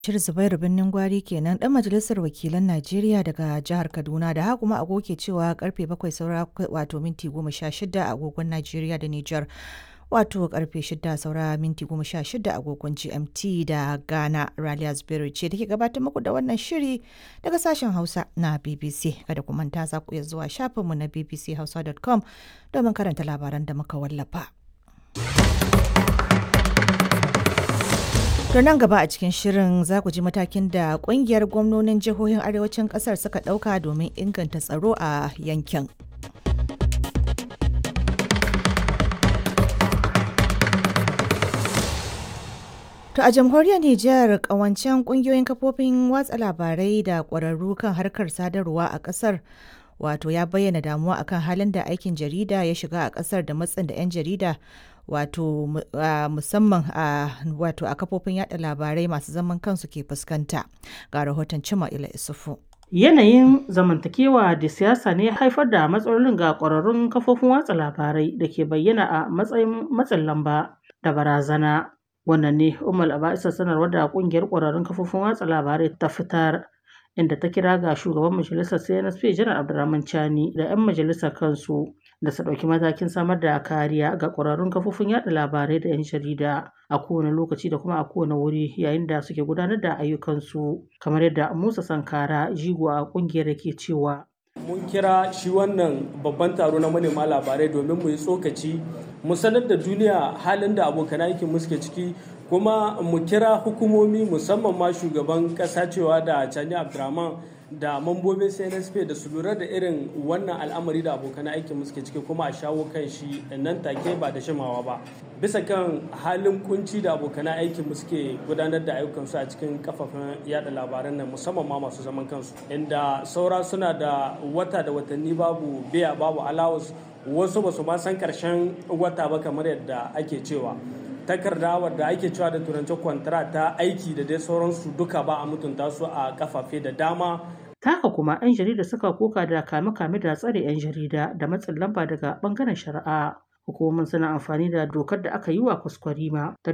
Bashir Zubairu Birnin Gwari kenan ɗan majalisar wakilan Najeriya daga jihar Kaduna da haka kuma agogo cewa karfe 7 saura wato minti 16 a agogon Najeriya da Nijar wato karfe 6 saura minti 16 agogon GMT da Ghana Raliya Zubairu ce da ke gabatar muku da wannan shiri daga sashen Hausa na BBC kada ku manta za ku iya zuwa shafinmu na bbchausa.com domin karanta labaran da muka wallafa. To nan gaba a cikin shirin za ku ji matakin da kungiyar gwamnonin jihohin arewacin kasar suka ɗauka domin inganta tsaro a yankin. To a jamhuriyar Nijar kawancen kungiyoyin kafofin watsa labarai da ƙwararru kan harkar sadarwa a ƙasar wato ya bayyana damuwa akan halin da aikin jarida ya shiga a ƙasar da matsin da 'yan jarida wato musamman a wato a kafofin yada labarai masu zaman kansu ke fuskanta ga rahoton cima ila isufu yanayin zamantakewa da siyasa ne haifar da matsalolin ga ƙwararrun kafofin watsa labarai da ke bayyana a matsayin matsin lamba da barazana wannan ne umar aba'isa sanarwar da kungiyar ƙwararrun kafofin watsa labarai ta fitar inda ta kira ga shugaban majalisar cnsp janar abdulrahman chani da 'yan majalisar kansu da su ɗauki matakin samar da kariya ga ƙwararrun kafofin yada labarai da 'yan jarida a kowane lokaci da kuma a kowane wuri yayin da suke gudanar da ayyukansu kamar yadda musa sankara jigo a ƙungiyar da ke cewa mun kira shi wannan babban taro na manema labarai domin mu yi tsokaci mu sanar da duniya halin da abokan aikin mu suke ciki kuma mu kira hukumomi musamman ma shugaban kasa cewa da Chani Abdurrahman da mambobin CNSP da su lura da irin wannan al'amari da abokan aikin mu suke ciki kuma a shawo kan shi nan take ba da shimawa ba bisa kan halin kunci da abokan aikin mu suke gudanar da ayyukansu a cikin kafafen yada labaran nan musamman ma masu zaman kansu inda saura suna da wata da watanni babu biya babu allowance wasu ba su ma san karshen wata ba kamar yadda ake cewa takarda wadda ake cewa da turancin kwantara ta aiki da dai sauransu duka ba a mutunta su a kafafe da dama taka kuma 'yan jarida suka koka da kame-kame da tsare 'yan jarida da matsin lamba daga bangaren shari'a hukumomin suna amfani da dokar da aka yi wa kwaskwarima ta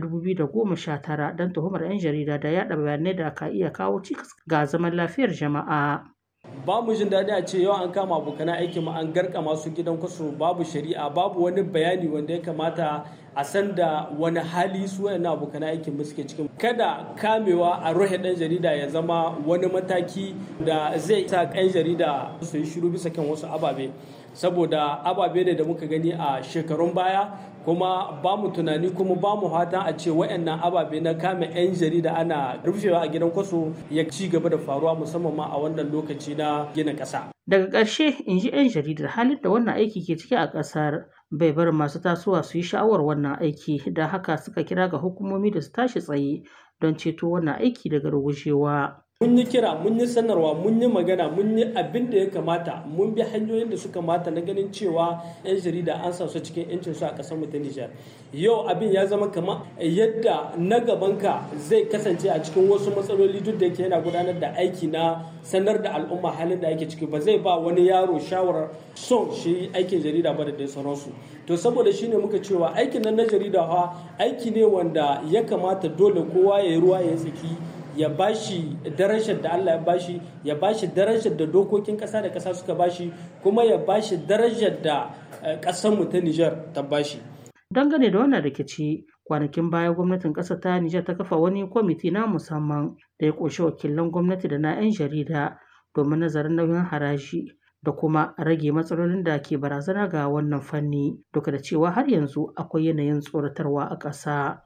2019 don tuhumar 'yan jarida da yada bayanai da ka iya kawo cikas ga zaman lafiyar jama'a ba mu jin daɗi a ce yau an kama abokan aiki mu an garka masu gidan kwaso babu shari'a babu wani bayani wanda ya kamata a san da wani hali su wayannan abokan aikin mu suke cikin kada kamewa a rohe ɗan jarida ya zama wani mataki da zai sa ɗan jarida su yi shiru bisa kan wasu ababe saboda ababe ne da muka gani a shekarun baya kuma ba mu tunani kuma ba mu fatan a ce wayannan ababe na kame 'yan jarida ana rufewa a gidan kwaso ya ci gaba da faruwa musamman ma a wannan lokaci na gina ƙasa. daga ƙarshe in ji 'yan jaridar halin da wannan aiki ke ciki a ƙasar bai bar masu tasowa su yi sha'awar wannan aiki da haka suka kira ga hukumomi da su tashi tsaye don ceto wannan aiki daga rugujewa. mun yi kira mun yi sanarwa mun yi magana mun yi abin da ya kamata mun bi hanyoyin da suka mata na ganin cewa 'yan jarida an sa su cikin 'yancin su a ƙasar mu ta Nijar yau abin ya zama kama yadda na gabanka zai kasance a cikin wasu matsaloli duk da yake yana gudanar da aiki na sanar da al'umma halin da ake ciki ba zai ba wani yaro shawarar son shi aikin jarida ba da dai sauransu to saboda shine muka cewa aikin nan na jarida fa aiki ne wanda ya kamata dole kowa ya yi ruwa ya tsaki ya bashi darajar da Allah ya bashi ya bashi darajar da dokokin kasa da kasa suka bashi kuma ya bashi darajar da kasar mu ta Niger ta bashi dangane da wannan rikici kwanakin baya gwamnatin ƙasar ta Nijar ta kafa wani kwamiti na musamman da ya ƙunshi wakilan gwamnati da na 'yan jarida domin nazarin nauyin haraji da kuma rage matsalolin da ke barazana ga wannan fanni duka da cewa har yanzu akwai yanayin tsoratarwa a ƙasa.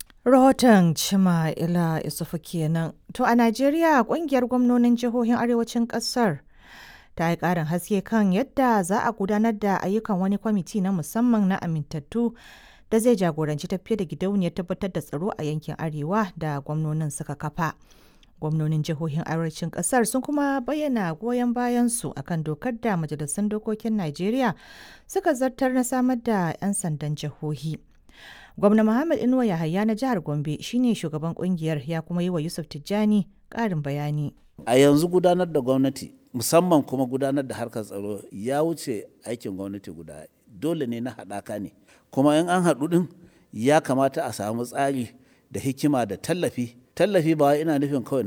Rahoton Cima Ila Isufu kenan. To a Najeriya kungiyar gwamnonin jihohin arewacin kasar ta yi ƙarin haske kan yadda za a gudanar da ayyukan wani kwamiti na musamman na amintattu da zai jagoranci tafiye da gidauniyar tabbatar da tsaro a yankin arewa da gwamnonin suka kafa. Gwamnonin jihohin arewacin kasar sun kuma bayyana goyon bayansu akan dokar da majalisun dokokin Najeriya suka zartar na samar da 'yan sandan jihohi. Gwamna Muhammad Inuwa Yahaya na jihar Gombe shine shugaban kungiyar ya kuma yi wa Yusuf Tijjani ƙarin bayani. A yanzu gudanar da gwamnati musamman kuma gudanar da harkar tsaro ya wuce aikin gwamnati guda dole ne na haɗaka ne kuma in an haɗu ɗin ya kamata a samu tsari da hikima da tallafi tallafi ba ina nufin kawai